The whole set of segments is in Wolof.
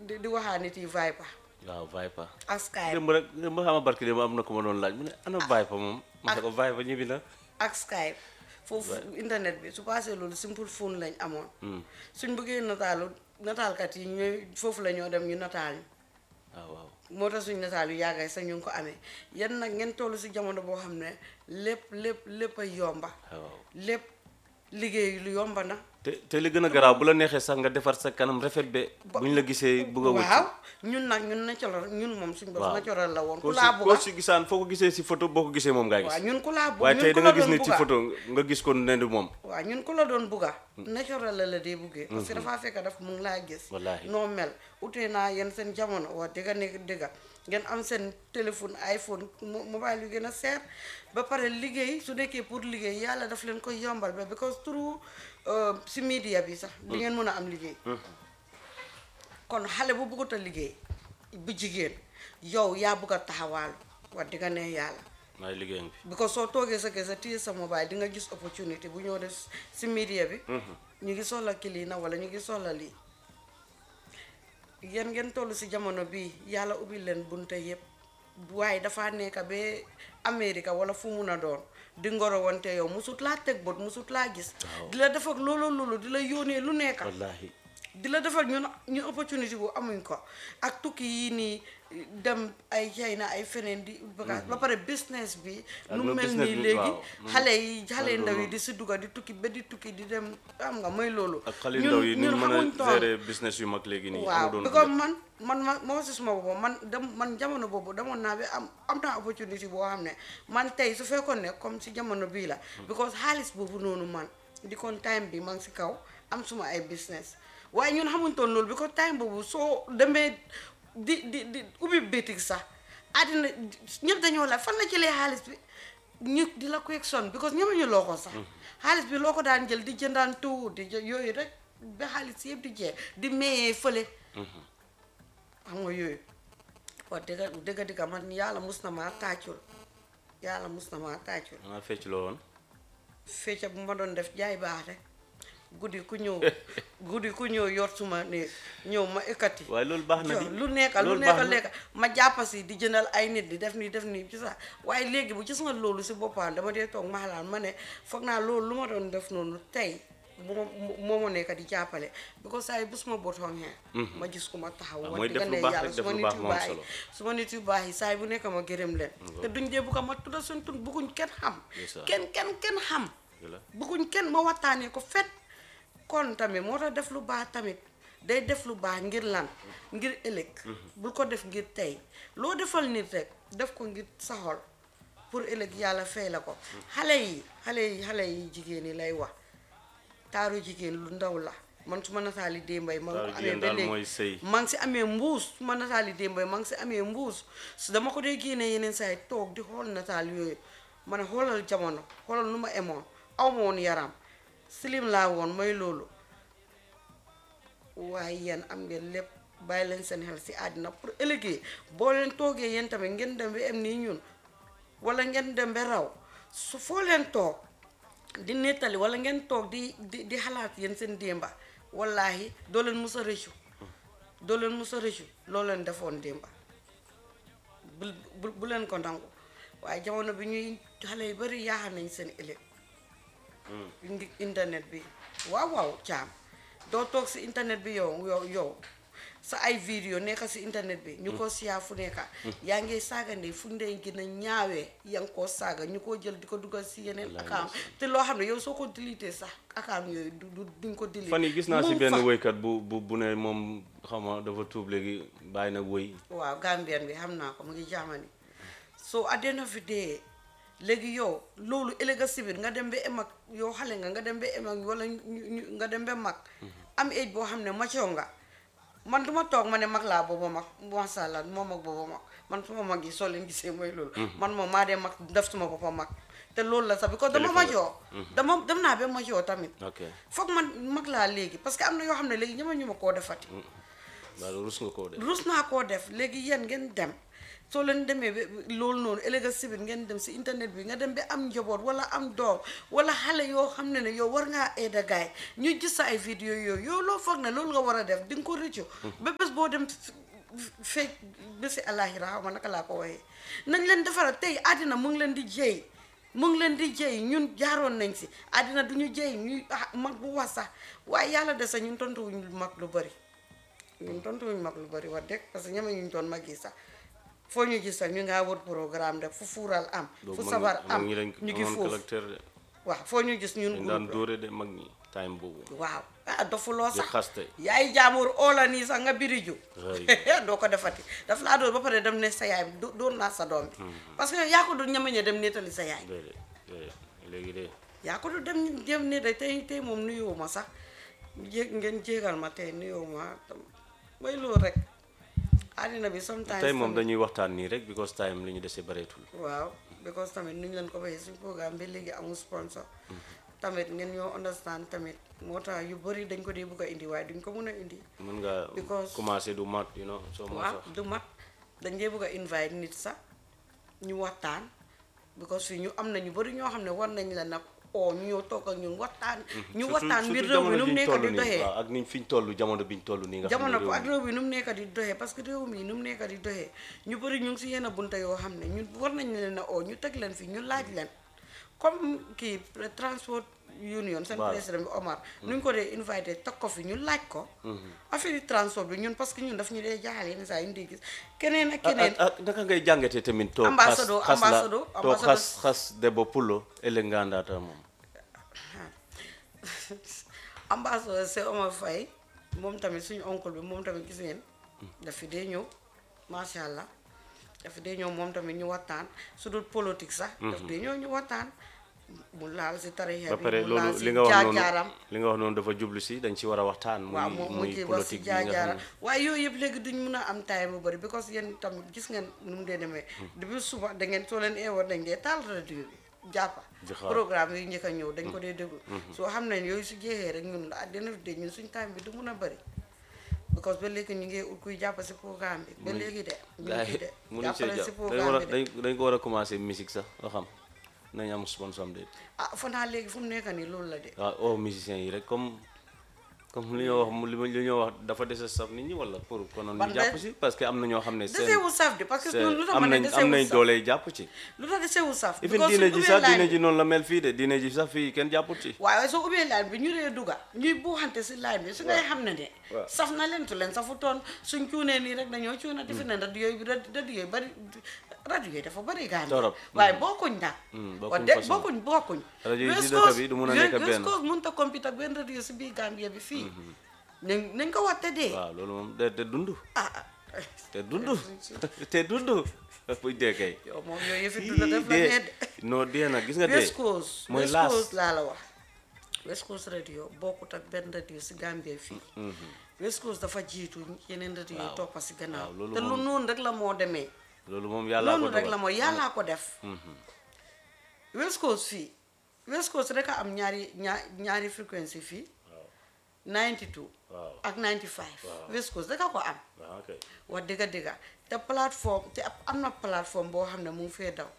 di di waxaa nit yi Viber waaw Viper ak Skype démb rek démb xam nga barki démb am na ko ma doon laaj mu ne ana Viper moom ma ne ko Viper ñibbi na ak Skype foofu internet bi su passé loolu simple phone lañ amoon suñ bëggee nataalu nataalkat yi ñooy foofu la ñoo dem ñu nataal ñu waaw waaw moo tax suñ nataal yu yàggay sax ñu ngi ko amee yan nag ngeen toll si jamono boo xam ne lépp lépp lépp a yomba waaw lépp liggéey lu yomba na te te li gën a garaaw bu la neexee sax nga defar sa kanam rafet be bu ñu la gisee bugg a wëcc waaw ñun nag ñun natural ñun moom suñ bopp waaw natural la woon ku koo si laa koo bugga si gisaan foo ko gisee si photo boo ko gisee moom ngaa waaw gis ñun ku laa bugg waaye ñun tey ku da la nga gis doon nit ci bugga. photo nga gis ko ne du moom waaw ñun ku la doon bugga natural la la dee buggee parce que dafaa fekk daf mu ngi laa gis Wallaahi. noo mel utee naa yéen seen jamono wax dëgga nekk dëgga ngeen am seen téléphone iPhone mo- mobile yu gën a seer ba pare liggéey su nekkee pour liggéey yàlla daf leen koy yombal ba because through euh, si media bi sax di ngeen mën a am liggéey kon xale bu bëggut a liggéey bu jigéen yow yaa bëgg a taxawaalu wax dëgga ne yàlla maay liggéey ngi fi because soo toogee sa kër sa téye sa mobile di nga gis opportunité bu ñëw def si media bi ñu ngi soxla kili na wala ñu ngi soxla lii yéen ngeen toll si jamono bii yàlla ubbi leen bunte yëpp waaye dafa nekk ba Amérique wala fu mun a doon di ngoro wante yow musut laa teg bot musut laa gis di la def ak loolu loolu di la yónnee lu nekk wallaahi di la defal ñun ñu opportunité bu amuñ ko ak tukki yi nii dem ay China ay feneen di bagage ba pare business bi Ak nu loolu mel business nii bi, léegi waaw. xale yi xale loolu ndaw yi noonu. di si dugga di tukki ba di tukki di dem xam nga mooy loolu ak xale yu ndaw yi ni ñu xamuñ mën a toon. gérer business yu mag léegi nii waaw amu doon because man man ma moo si suma boppam man dem man jamono boobu demoon naa bi am am naa opportunité boo xam ne man tey su fekkoon ne comme si jamono bii la because xaalis boobu noonu man di kon time bi man si kaw am suma ay business waaye ñun xamuñ toon loolu because time boobu soo demee di di di ubbi bitig sax àddina ñëpp dañoo la fan la jëlee xaalis bi ñu di la ko son because ñëmuñu loo ko sax xaalis bi loo ko daan jël di jëndaan tuut di jë- yooyu rek ba xaalis yëpp di jeex di mayee fële xam nga yooyu wax dëgga dëgga dëgga man yàlla mus na maa tàccul yàlla mus na maa tàccul xanaa fecc loo woon fecca bu ma doon def jaay baax rek guddi ku ñëw guddi ku ñëw yor suma ne ñëw ma ekkati waaye loolu baax na jo di lu nekka lu loolu nekka baax na. lekka ma jàppasi di jëndal ay nit di def nii def nii ci sax waaye léegi bu gis nga loolu si boppam dama dee toog ma xalaat ma ne foog naa loolu lu ma doon def noonu tey bu ma moo ma nekk di jàppale because saa yi bu suma bot xonxee ma gis ku ma taxaw Ah, wax mooy dëgg def lu ne baax yàlla rek, def suma lu nit baax yu moo am baax yi solo. suma nit yu baax yi saa yi bu nekk ma gërëm leen te duñ dee bu ko ma tudda suñ tun bugguñ kenn xam Ndeysaan. kenn kenn kenn xam Dëgg la. bëgguñ kenn ma waxtaanee ko fet kon tamit moo tax def lu baax tamit day def lu baax ngir lan ngir ëllëg bul ko def ngir tey loo defal nit rek def ko ngir saxol pour ëllëg yàlla fay la ko xale yi xale yi xale yi jigéen yi lay wax taaru jigéen lu ndaw la man su ma nataali démbay ma ngi ko Taaru amee jigéen ba daal mooy léegi sëy. maa ngi si amee mbuus su ma nataali démbay maa ngi si amee mbuus su dama ko dee génnee yeneen saa yi toog di xool nataal yooyu ma ne xoolal jamono xoolal nu ma emoon aw ma woon yaram silim laa woon mooy loolu waaye yéen am ngeen lépp bàyyi leen seen xel si àddina pour ëllëgee boo leen toogee yéen tamit ngeen dem ba am nii ñun wala ngeen dem ba raw su foo leen toog di nettali wala ngeen toog di di di xalaat yéen seen démba wallaahi doo leen mus a rëccu doo leen mus a rëccu loo leen defoon démba bu bu bu leen ko nangu waaye jamono bi ñuy xale yu bari yaaxal nañ seen ëllëg ngi internet bi waaw waaw caam doo toog si internet bi yow yow yow sa ay vidéo nekka si internet bi ñu ko siyaa fu nekka yaa ngi saaga ndey fu ndey gën a ñaawee yaa ngi koo saaga ñu ko jël di ko dugal si yeneen account te loo xam ne yow soo ko dilité sax account yooyu du du duñ ko dilité fan yi gis naa si mu benn fa. woykat bu bu bu ne moom xam nga dafa tuub léegi bàyyi na woy waaw Gambien bi xam naa ko mu ngi jaamani so at the end of the day léegi yow loolu ëllëg si biir nga dem ba em ak yow xale nga nga dem ba em ak wala ñu- ñu- nga dem ba mag am age boo xam ne macoo nga man duma toog ma ne mag laa booba mag masha Allah moo mag booba mag man suma mag yi soo leen gisee mooy loolu man moom maa dee mag def suma boppa mag te loolu la sax because dama Kilifa nga. majoo dama dem naa ba majoo tamit ok foog man mag laa léegi parce que am na yoo xam ne léegi ñama ñu ma koo defati waaw rus nga koo def rus naa koo def léegi yéen ngeen dem soo leen demee ba loolu noonu ëllëg si biir ngeen dem si internet bi nga dem ba am njaboot wala am doom wala xale yoo xam ne ne yow war ngaa aida gaay ñu gis sa ay vidéo yooyu yow loo foog ne loolu nga war a def di nga ko rëccu ba bés boo dem fekk bési àllaaxira xaw ma naka laa ko waxee nañ leen defara tey àddina mu ngi leen di jéy mu ngi leen di jéy ñun jaaroon nañ si àddina du ñu jéy ñuy mag bu wax sax waaye yàlla de sax ñun tontuwuñ mag lu bari ñun tontuwuñ mag lu bari wax dëgg parce que ñeme ñu doon mag yi sax foo ñu gis sax ñu ngaa wër programme de fu fuural am fu sabar am ñi dañ ñu ngi amoon foofu caractère de waaw foo ñu gis ñun dañ daan groupe dóore de mag ñi time boobu waaw ah dofuloo di sax xaste yaay jaamur oola nii sax nga biriju Right. doo ko defati daf laa doon ba pare dem ne sa yaay bi do- doon naa sa doom bi parce que yaa ko du ñamañe dem nettali sa yaay déedéet déedéet léegi de yaa ko du dem dem ne de tey tey moom nuyoo ma sax jé ngeen jéegal ma tey nuyoo ma mooy loolu rek àddina bi sometimes tey moom tamit- dañuy waxtaan nii rek because time li ñu desee bareetul waaw because tamit nu ñu leen ko waxee suñu programme bi léegi amul sponsor tamit ngeen ñoo understand tamit moo tax yu bëri dañ ko dee bugg a indi waaye duñ ko mun a indi mën nga Because- commencé du mat you know soo moo waaw sax du mat dañ dee bugg a invite nit sax ñu waxtaan because fii ñu am na ñu bëri ñoo xam ne war nañ la nag oo ñu ñëw toog ak ñun waxtaan ñu Surtout- waxtaan mbir surtout réew mi nu mu jamono nekk biñ di toll nii, doxee waaw, ak niñ fiñ toll jamono biñ toll nii nga xam ne jamono ko réew ak mi- réew mi nu mu nekk di doxee parce que réew mi nu mu nekk di doxee ñu bëri ñu ngi si yenn bunta yoo xam ne ñun war nañ leen a oo ñu teg leen fi ñu laaj leen comme kii transport union seen Waaw. président bi Omar nu ñu ko dee invité teg ko fi ñu laaj ko affaire yi transport bi ñun parce que ñun daf ñu dee jaaxal yenn saa yi ñu di gis keneen ak ak keneen ak ak naka ngay jàngatee tamit toog xas Ambassadeur, xas la ambassadeur, toog ambassadeur. xas xas Debbo Pulo ëllëg nga àndaata moom ambassadeur c'est Omar Faye moom tamit suñu oncle bi moom tamit gis ngeen daf fi dee ñëw macha allah daf fi dee ñëw moom tamit ñu waxtaan su dul politique sax daf dee ñëw ñu waxtaan mu laal si tarixa ba bi pare mu laal loolu si li nga wax noonu jaar-jaaram li nga wax noonu dafa jublu si dañ ci war a waxtaan muy waaw mu mu muy ci wax si politique bi nga xam jaar-jaaram ne waaye yooyu yëpp léegi duñ mun a am time bu bëri because yéen tamit gis ngeen nu mu dee demee depuis suba da ngeen soo leen eewoon dañ dee taal rajo bi jàppa Di xaar. programme yi njëkk a ñëw dañ ko dee déglu soo xam ne yooyu su jeexee rek ñun à dina de ñun suñ time bi du mun a bëri because ba léegi ñu ngi ut kuy jàpp si programme bi ba léegi de ñu gars ngi yi de mënuñ see jàppale si jàpp dañ war a programme bi de dañ dañ ko war a commencé musique sax nga xam nañ am sponsor am de ah fanaa léegi fu mu nekk nii loolu la de waaw oh musiciens yi rek comme comme li ñoo wax li ma li ñoo wax dafa dese saf nit ñi wala pour konoon Ban ñu de- jàpp si parce que am na ñoo xam ne seen deseewul saf de parce que seen- lu tax am ma ne nañ am deseewul nañ saf doole jàpp ci lu tax deseewul saf even because diine suñ ji ubbee sax line diine bi- ji noonu la mel fii de diine ji sax fii kenn jàpput ci waaye soo ubbee line bi ñu dee dugga ñuy buuxante si line bi su ngay xam ne de waaw. saf na leen tu leen safu toon suñ cuunee nii rek dañoo cuuna defe ne rajo yooyu rajo yooyu bari rajo yooyu dafa bari gaan Torop. waaye bokkuñ nag Mm, wax bokkuñ de façon. bokkuñ bokkuñ Rajo yi si West dëkk Coast- bi du mun a nekk West benn. Coast mënut a compete ak benn rajo si biir Gambia bi fii nañ nañ ko wax te dee waaw loolu moom te te dund ah ah te dund te dund buy dee kay yow moom yooyu yëfi dunda def la dee nee de non dee nag gis nga dee West Coast mooy West laas Coast laa la wax West Coast radio bokkut ak benn radio si Gambie fii West Coast dafa jiitu yeneen radio yi Waaw. toppa si gannaaw waaw, loolu te lu moom- noonu rek la moo demee loolu moom yàlla ko loolu rek dogal la moo yàllaa ko def West Coast fii West Coast rek a am ñaari ñaar ñaari fréquence fii 92 waaw ak 95 West Coast rek a ko am waaw ok wax dëgga dëgga te plateforme te ab- am na plateforme boo xam ne mu ngi fee daw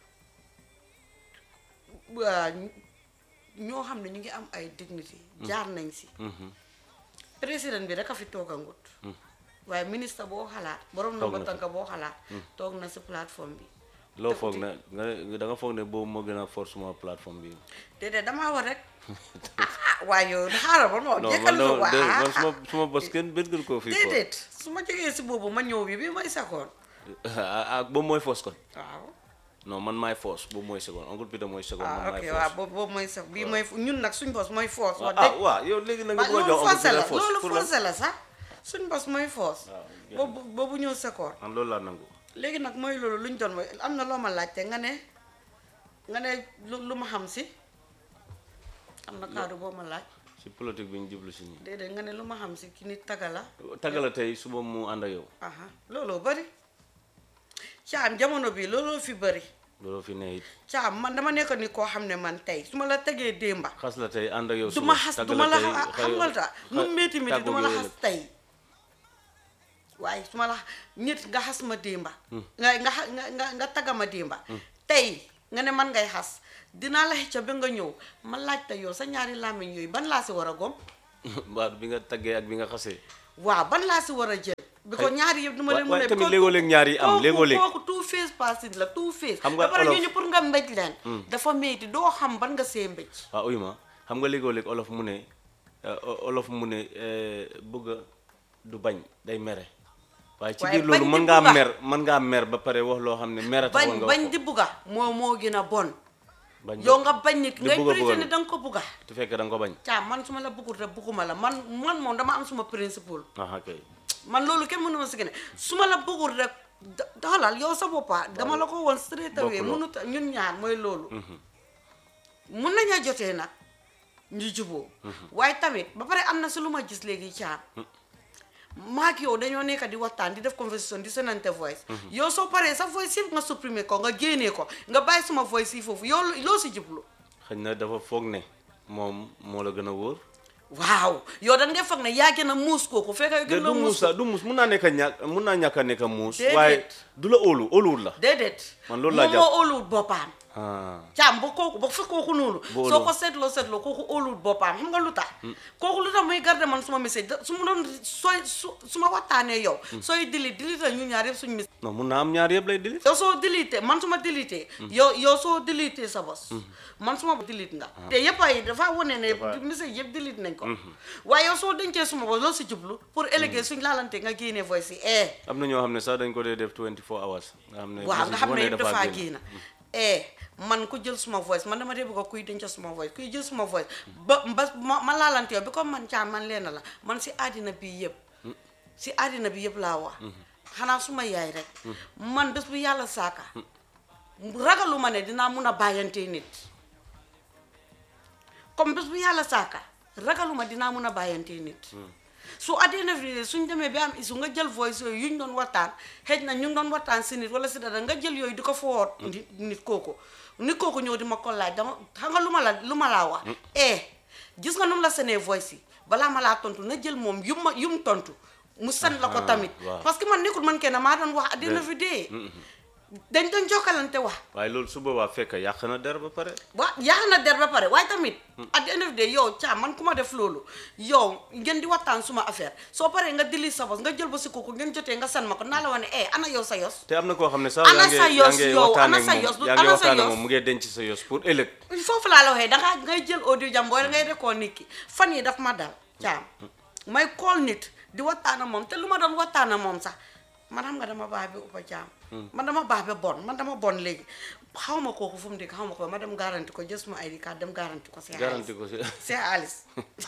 waa ñoo xam ne ñu ngi am ay dignité jaar nañ si président bi rek a fi toogangut waaye ministre boo xalaat borom na Toog ba na fi. tànk boo xalaat toog na si plateforme bi loo te foog uti- ne nga ne da nga foog ne boobu moo gën a force suma plateforme bi déedéet damaa war rek ah waaye yow xaaral ba ma non jekkal man lu dama dé- man waa suma suma bos kenn benn gën koo fii fort déedéet su ma jógee si boobu ma ñëw bi bi may sakoon ah boobu mooy force kon waaw non man maay force boobu mooy seconde oncle Peter mooy seconde man ah maay ok force waaw boobu boobu mooy sax bii mooy ñun nag suñ bos mooy force wax ah dëgg waaw yow léegi na nga waaw bëgg a loolu jox oncle forcé la Peter force loolu pour lan forcé la sax suñ bos mooy force waaw jeex boobu boobu ñëw sekoor man loolu laa nangu léegi nag mooy loolu lu ñu doon mooy am na loo ma laajte nga ne nga ne lu lu ma xam si am na kaddu boo ma laaj si politique bi ñu jublu si nii déedéet nga ne lu ma xam si ki nit taga la tagala tey suba mu ànd ak yow aha looloo bëri caam jamono bi looloo fi bëri loolu fi ne it caam man dama nekk ni koo xam ne man tey su ma la tegee démba xas la tey ànd ak yow du ma suba xas tagg du ma la tey xa- xam nga ta nu métti métti du ma la xas tey waaye su ma la nit nga xas ma démba nga nga xa- nga nga nga tagga ma démba tey nga ne man ngay xas dinaa la xëcca ba nga ñëw ma laajte yow sa ñaari làmmiñ yooyu ban laa si war a gom baat bi nga taggee ak bi nga xasee waaw ban laa si war a jël bi ko ñaari yëpp du ma wa- leen waaye mën a tamit léegoo-léeg ñaar yi am kooku- léegoo-léeg kooku two face person la two face Xam nga ba pare olof- ñooñu pour nga mbéj leen dafa métti doo xam ban nga see mbéj waaw uyu ma xam nga léegoo-léeg olof mu ne euh, o- olof mu ne euh, bëgg a du bañ day mere waaye ci Waaye biir loolu bañ mën di ngaa bugga. mer mën ngaa mer ba pare wax loo xam ne mer a taxoon bañ nga wax bañ ko di bugga moo moo gën a bon bañ yow nga bañ nit di ngay bugga prétendre bugga ne da nga ko bugga te fekk da nga ko bañ caa man su ma la bëggul rek bëgguma la man man moom dama am suma principle aha kay man loolu kenn mënu ma si gën su ma la bëggul rek da- daxalal yow sa boppa dama la ko woon straight away Bokkuloo. mënut a- ñun ñaar mooy loolu mun naña jotee nag ñu juboo waaye tamit ba pare am na si lu ma gis léegi caam maak yow dañoo nekk di waxtaan di def conversation di senante voice yow soo paree sa voice yëpp nga supprimer ko nga génnee ko nga bàyyi suma voice yi foofu yow loo si jublu xëy na dafa foog ne moom moo la gën a wóor waaw yow da nga foog ne yaa gën a muus kooku fekk yow de gën du la muus muus sax du muus mun naa nekk a ñàkk mun naa ñàkk a nekk a muus Déedéet. waaye du la óolu óoluwul la déedéet Man loolu laa moom jàpp. moo óoluwut boppam ah caam ba kooku ba fekk kooku noonu Bu soo óoloo. ko seetloo seetloo kooku óoluwut boppam xam nga lu tax kooku lu tax muy garder man suma message da- su ma doon sooy su su ma waxtaanee yow sooy delete delete ñu ñaar yëpp suñu message non mun naa am ñaar yëpp lay dili yow soo delete man su ma delete yow yow soo delete sa bos man su ma delete nga te yëpp ay dafa wane ne Dafa- message yëpp delete nañ ko waaye yow soo dencee suma bos loolu si jublu pour ëllëgee suñ laalante nga génnee voice yi eh am na ñoo xam ne sax dañ ko dee def 24 hours nga xam ne waaw message nga xam bu ne ne yëpp dafaa génn. génn eh man ku jël suma voice man dama dee bëgg a kuy denc suma voice kuy jël suma voice ba ba ma ma laalante yow bi comme man caa man leen la man si àddina bi yëpp si àddina bi yëpp laa wax xanaa suma yaay rek man bés bu yàlla saaka ragalu ma ne dinaa mun a bàyyante nit comme bés bu yàlla saaka ragaluma dinaa mun a bàyyante nit su àddina bi suñ demee bi am isu nga jël voice yooyu yuñ doon waxtaan xëj na ñu ngi doon waxtaan si nit wala si dara nga jël yooyu di ko fowoot nit nit kooku nit kooku ñëw di ma ko laaj dama xam nga lu ma la lu ma laa wax eh gis nga nu mu la senee voice yi balaa ma laa tontu na jël moom yum ma yum tontu mu san la ko Ah, tamit waaw. parce que man nekkul man kenn maa doon wax àddina fi dee dañ doon jokkalante wax waaye loolu su boobaa fekk yàq na der ba pare waa yaa na der ba pare waaye tamit at the end of the day yow caa man ku ma def loolu yow ngeen di waxtaan suma affaire soo paree nga dili sa bos nga jël ba si kooku ngeen jotee nga san ma ko naa la wax ne eh ana yow sa yos te am na koo xam ne sax Ana yaa ngi sa yaa yos ngi yow, waxtaan ana ak sa moom yos, yaa ngi ana sa waxtaan ak yos. moom mu ngi denc sa yos pour ëllëg foofu laa la waxee dangaa ngay jël audio jam booy ngay rekoon nit ki fan yi daf ma dal caam may call nit di waxtaan ak moom te lu ma doon waxtaan ak moom sax man xam nga dama baax bi uppa caam man dama baax bi bon man dama bon léegi xaw ma kooku fu mu dégg xaw ma ko ma dem garanti ko jës ma ID card dem garanti ko si garanti ko si c'est Alice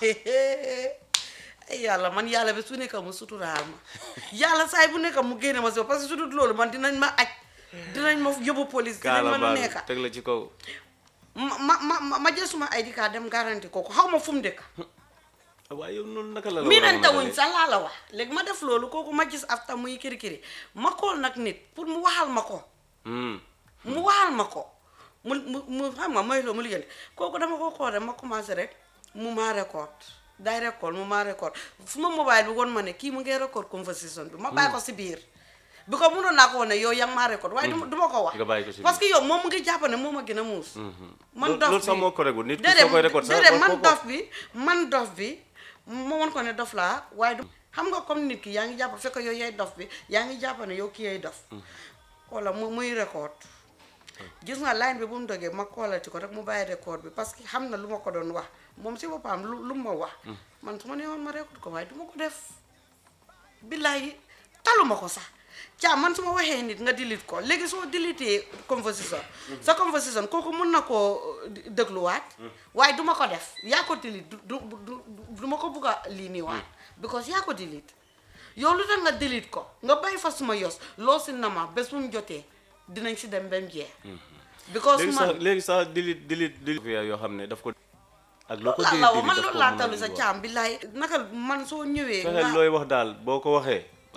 ay yàlla man yàlla bi su nekk mu suturaal ma yàlla saay bu nekk mu génne ma si parce que su dul loolu man dinañ ma aj dinañ ma yóbbu police dinañ kaala ma lu baal nekk teg la ci kaw ma ma ma ma jël suma ID card dem garanti kooku xaw ma fu mu dëkk waaye yow noonu naka la la mii war a nañ mën a tawuñ dalee? sax laa la wax léegi ma def loolu kooku ma gis afta muy kiri kiri ma kool nag nit pour mu waxal ma ko Hmm. mu waxal ma ko mu mu mu xam nga mooy loolu mu liggéey kooku dama ko xool rek ma commencé rek mu maa record day record mu maa record fu ma mobile bi woon ma ne kii mu ngi record conversation bi ma bàyyi ko si biir bi ko mënoon naa ko woon ne yow yaa ngi maa record waaye du ma ko wax Nga bàyyi ko si parce que yow moom mu ngi jàpp ne moom a gën a muus man Loolu- dof loolu sax bi moo ko regul nit ki déedéet soo koy record sax déedéet war man koo ko- dof bi man dof bi ma woon ko ne dof laa waaye du xam nga comme nit ki yaa ngi jàpp fekk yow yaay dof bi yaa ngi jàpp ne yow ki yaay dof wala mu muy record gis nga line bi bu mu dogee ma koolati ko rek mu bàyyi record bi parce que xam na lu ma ko doon wax moom si boppam lu lu ma wax man su ma nee woon ma record ko waaye du ma ko def billahi taluma ko sax caa man su ma waxee nit nga delete ko léegi soo deletee conversation sa conversation kooku mun na koo euh, dégluwaat waaye du ma ko def yaa ko delete du du du du ma ko bugg a lii nii waat because yaa ko delete yow lu tax nga delete ko nga bàyyi fa suma yos loo si nama bés bu mu jotee dinañ si dem ba mu jeex because léegi man sax léegi sax dilit dilit dilit yoo xam ne daf ko ak loo ko loolu laa dilit la wax man dilit daf loolu ko laa mën a talu sa wax. caam billaay naka man soo ñëwee fexeel looy wax daal boo ko waxee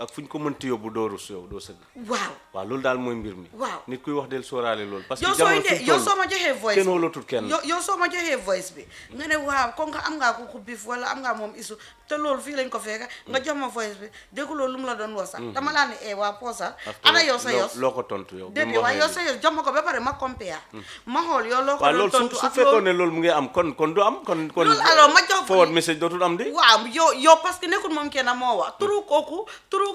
ak fu ñu ko mënti yóbbu doo rus yow doo sëgg waaw waaw loolu daal mooy mbir mi Waaw. nit kuy wax del sóoraale loolu parce que yow sooy jamono de fi yow toll soo ma joxee voice kenn bi wóolatul kenn yow yow soo ma joxee voice bi nga ne waaw kon nga am ngaa ko ko biif wala am ngaa moom isu te loolu fii lañ ko fekka nga jox ma voice bi déggu loolu lu mu la doon wax sax dama laa ne eh waa poosa After ana yow sa loo- yos loo ko tontu yow bi dégg mu nga waaye yow waxee sa yos jox ma ko ba pare ma compare ma xool yow loo ko waaw doon loolu su tontu su ak fekkoon loolu ne loolu mu ngi am kon kon du am kon kon Loolu alors ma jox- forward message dootul am di waaw yow yow parce que nekkul moom kenn moo wax turu kooku turu